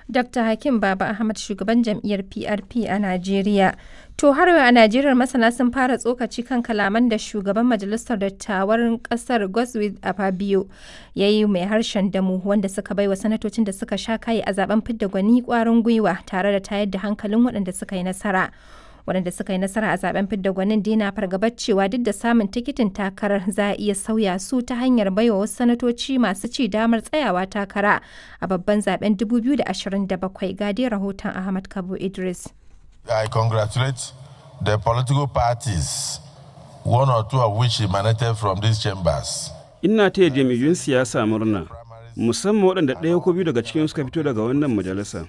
Dr. Hakim Baba Ahmad shugaban jam'iyyar PRP a Najeriya. To har a Najeriya masana sun fara tsokaci kan kalaman da shugaban majalisar dattawan kasar Godswill Afabio ya yi mai harshen damu wanda suka bai wa sanatocin da suka sha kayi a zaben fidda gwani kwarin gwiwa tare da tayar da hankalin waɗanda suka yi nasara. waɗanda suka yi nasara a zaben fidda gwanin dina fargabar cewa duk da samun tikitin takarar za a iya sauya su ta hanyar baiwa wasu sanatoci masu ci damar tsayawa takara a babban zaben 2027 ga dai rahoton ahmad kabo idris I congratulate the political parties, one or two of which emanated from these chambers. Ina taya jam'iyyun siyasa murna, musamman waɗanda ɗaya ko biyu daga cikin suka fito daga wannan majalisa.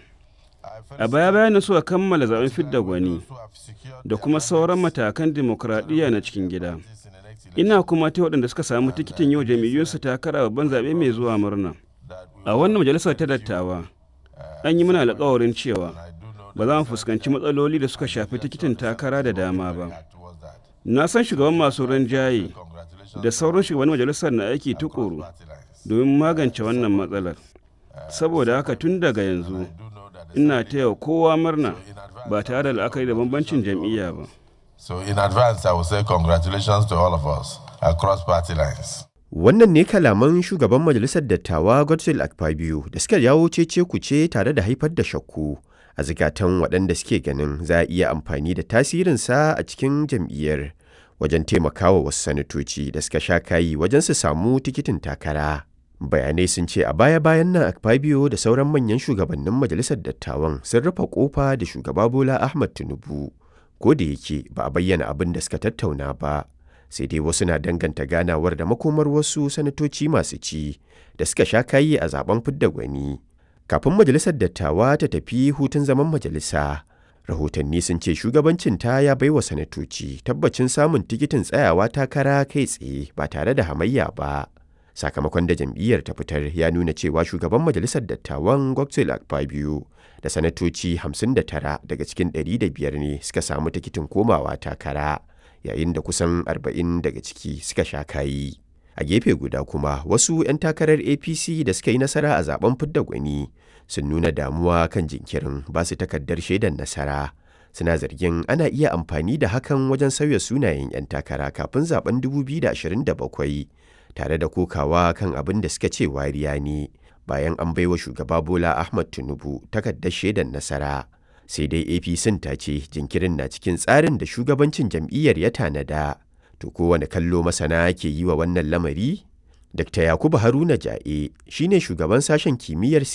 A baya bayan suka kammala zaben fidda gwani da kuma sauran matakan dimokuraɗiyya na cikin gida. Ina kuma ta waɗanda suka samu tikitin yau jam'iyyunsu takara babban zaɓe mai zuwa murna. A wannan majalisar ta dattawa, an yi mana alƙawarin cewa ba za mu fuskanci matsaloli da suka shafi tikitin takara da dama ba. Na san shugaban masu rinjaye da sauran shugaban majalisar na aiki tukuru domin magance wannan matsalar. Saboda haka tun daga yanzu, ina taya kowa murna ba tare da la'akari da bambancin jam'iyya ba. So in advance, I will say congratulations to all of us across party lines. Wannan ne kalaman shugaban majalisar dattawa Godswill Akpabio da suka jawo cece kuce tare da haifar da shakku a zikatan waɗanda suke ganin za a iya amfani da tasirinsa a cikin jam'iyyar wajen taimakawa wasu sanatoci da suka sha kayi wajen su samu tikitin takara. Bayanai sun ce a baya-bayan nan Akpabio da sauran manyan shugabannin majalisar dattawan sun rufe kofa da shugaba Bola Ahmad Tinubu. Ko da yake ba a bayyana abin da suka tattauna ba, sai dai wasu na danganta ganawar da makomar wasu sanatoci masu ci da suka sha kayi a zaben fidda gwani. Kafin majalisar dattawa ta tafi hutun zaman majalisa, rahotanni sun ce shugabancinta ya baiwa sanatoci tabbacin samun tikitin tsayawa takara kai tsaye ba tare da hamayya ba. Sakamakon da jam'iyyar ta fitar ya nuna cewa shugaban majalisar dattawan Godswill Akpabio da sanatoci 59 daga cikin 105 ne suka samu tikitin komawa takara, yayin da kusan 40 daga ciki suka sha kayi. a gefe guda kuma wasu 'yan takarar apc da suka yi nasara a zaben fidda gwani sun nuna damuwa kan jinkirin ba su takardar shaidar nasara suna zargin ana iya amfani da hakan wajen sauya sunayen 'yan takara kafin zaben 2027 tare da kokawa kan abin da suka ce wariya ne bayan an baiwa shugaba bola ahmad tinubu takardar shaidar nasara sai dai apc ta ce jinkirin na cikin tsarin da shugabancin jam'iyyar ya tanada To kowane kallo masana ke yi wa wannan lamari? Dr. Yakubu Haruna Ja'e shi ne shugaban sashen kimiyyar